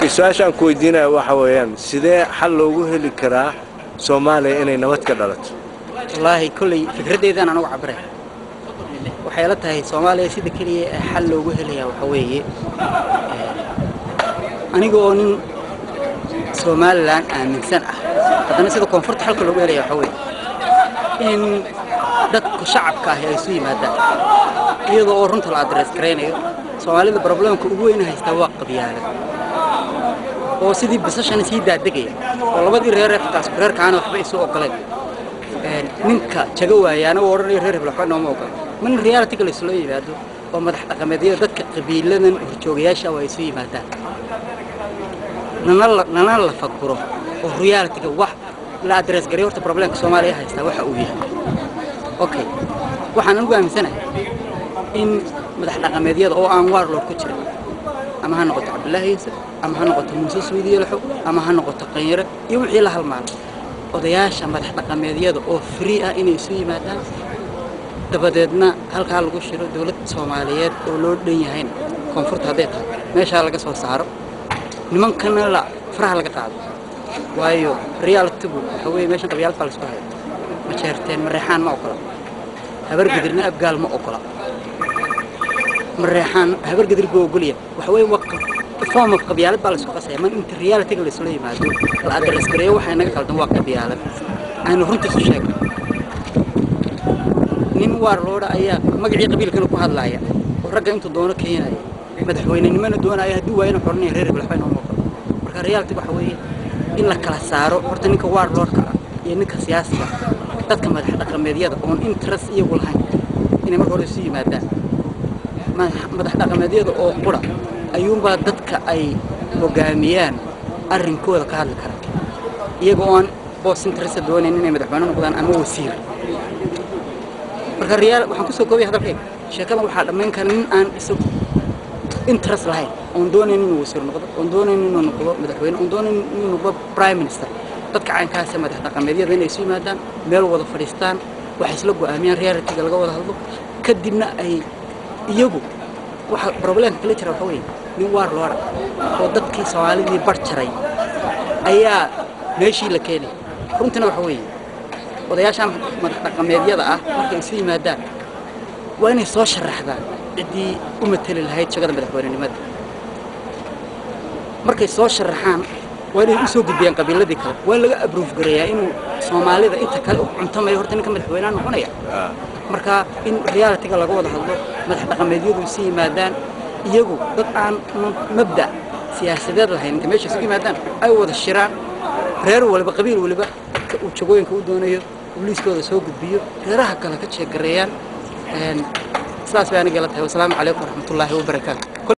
su-aashaan ku weydiinaya waxa weeyaan sidee xal loogu heli karaa soomaaliya inay nabad ka dhalato wallaahi kolley fikraddeydaan anugu cabiray waxay la tahay soomaaliya sida keliya ee xal loogu helayaa waxa weeye aniga oo nin somalilan aaminsan ah haddana sida koonfurta xalka loogu helaya waxa weeye in dadku shacabka ahi ay isu yimaadaan iyadoo oo runta la adrees garaynayo soomaalida problemka ugu weyna haystaa waa qabyaalad oo sidii bisashana sii daadegaya oo labadii reer ee xitaa isku reerkaana waxba isu ogoleen ninka jaga waayaana uu odhanayo reer hebel waxba nooma ogola min realityga la isula yimaado oo madax dhaqameedyada dadka qabiiladan horjoogayaasha waa isu yimaadaan lana la faguro oo realityga wax la adrees garay horta problemka soomaaliya haystaa waxa uu yahay okay waxaan anigu aaminsanahay in madax dhaqameedyada oo aan waarlood ku jirin ama ha noqoto cabdillaahi yuusuf ama ha noqoto muuse suudiye laxo ama ha noqoto qanyare iyo wixii la halmaano odayaasha madax dhaqameedyada oo free ah inay isu yimaadaan dabadeedna halkaa lagu shiro dowlad soomaaliyeed oo loo dhan yahayna koonfurta hadday tahay meeshaa laga soo saaro nimankana la faraha laga qaado waayo realitygu waxa weeye meeshan qabyaalad baa laisku haya ma jeerteen mareexaan ma ogola habargedirna abgaal ma ogola mareexaan habargedir buu ogolya waxa weeye waa form of qabyaalad baa laisku qasaya man inta realityga laisula yimaado la adres gareeyo waxaa inaga qaldan waa qabyaalad aynu runta isu sheegno nin waar loodha ayaa magacii qabiilkana ku hadlaaya oo ragga intuu doono keenaya madaxweynenimona doonaya hadduu waayana xoranaya reer hebel waxba inoo muuqdo marka reality waxa weeye in la kala saaro horta ninka waar loodhka ah iyo ninka siyaasiga dadka madax dhaqameedyada oon interest iyagu lahayn inay marka hore isu yimaadaan madax dhaqameedyada oo qura ayuunbaa dadka ay hogaamiyaan arrinkooda ka hadli kara iyaga oo aan boos interest doonayn inay madaxweyne noqdaan ama wasiir marka real waxaan kusoo koobaya hadalkayga sheekadan waxaa dhammayn kara nin aan isagu interest lahayn oon doonayn inuu wasiir noqdo oon doonayn inuu noqdo madaxweyne oon doonayn inuu noqdo prime minister dadka caynkaasa madax dhaqameedyada inay isu yimaadaan meel wada fadhiistaan waxay isla go'aamiyaan realityga laga wada hadlo kadibna ay iyagu waxa problemka kala jira waxa weeye nin waar looda oo dadkii soomaalidii bar jaray ayaa meeshii la keenay runtina waxa weeye odayaashaan madax dhaqameedyada ah markay isu yimaadaan waa inay soo sharaxdaan ciddii u mateli lahayd shagada madaxweynenimada markay soo sharaxaan waa inay u soo gudbiyaan qabiiladii kale waa in laga abruuf gareeyaa inuu soomaalida inta kale u cuntamayo horta ninka madaxweynaha noqonaya marka in realityga laga wada hadlo madax dhaqameedyadu isu yimaadaan iyagu dad aan mabda siyaasadeed lahayn inta meesha isu yimaadaan ay wada shiraan reer waliba qabiil waliba uu jagooyinka u doonayo liiskooda soo gudbiyo reeraha kale ka jeegareeyaan sidaas bay aniga la tahay wasalaamu calaykum waraxmatullaahi wabarakaatu